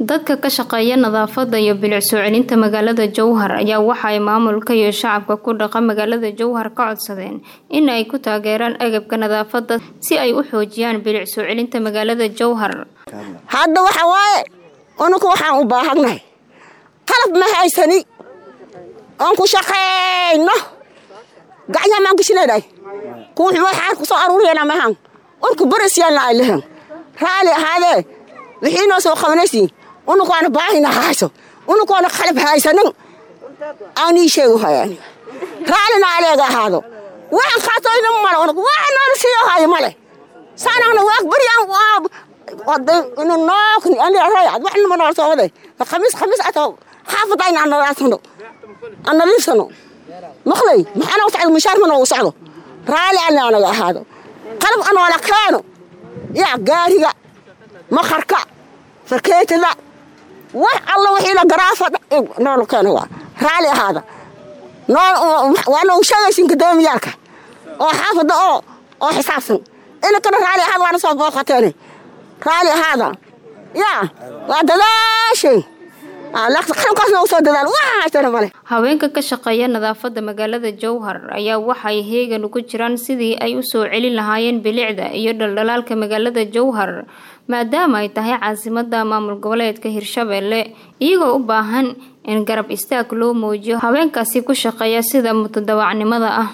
dadka ka shaqeeya nadaafada iyo bilic soo celinta magaalada jowhar ayaa waxa ay maamulka iyo shacabka ku dhaqa magaalada jowhar ka codsadeen in ay ku taageeraan agabka nadaafada si ay u xoojiyaan bilic soo celinta magaalada jowhar hadda waxa waaye unuku waxaan u baahannahay qalab ma haysani oon ku shaqayno gacyaha maan gashinaynahay kuwuxu waxaan ku soo aruuriyana mahan urku barisyaanna ay lehen raali ahaadee wixii noo soo qabanaysiin unukoona baahina hayso unukoona qalab haysanin aanii sheegu hayaan raalina aleega ahaado waxaan qaatoyna male unug waxa noona siiyo hayo male saanagna waag baryaan inu nookni anrayad wax nima nool soo waday khamiis khamiis ato xaafadayna aan nadaafsano aan nadiifsano maqlay maxaana socdo mushaar ma noogu socdo raali ana anaga ahaado qalab anoola keeno yaa gaariga maqarka farkeetada wax alla wixiina garaafa noola keeno waa raali ahaada waa noogu sheegaysin gudoomiyaalka oo xaafada oo oo xisaabsan inankana raali ahaada waana soo booqateene raali ahaada yaa waa dadaashay haweenka ka shaqeeya nadaafada magaalada jowhar ayaa waxay heegan ugu jiraan sidii ay u soo celin lahaayeen bilicda iyo dhaldhalaalka magaalada jowhar maadaama ay tahay caasimada maamul goboleedka hirshabelle iyagoo u baahan in garab istaag loo muujiyo haweenkaasi ku shaqeeya sida mutadawacnimada ah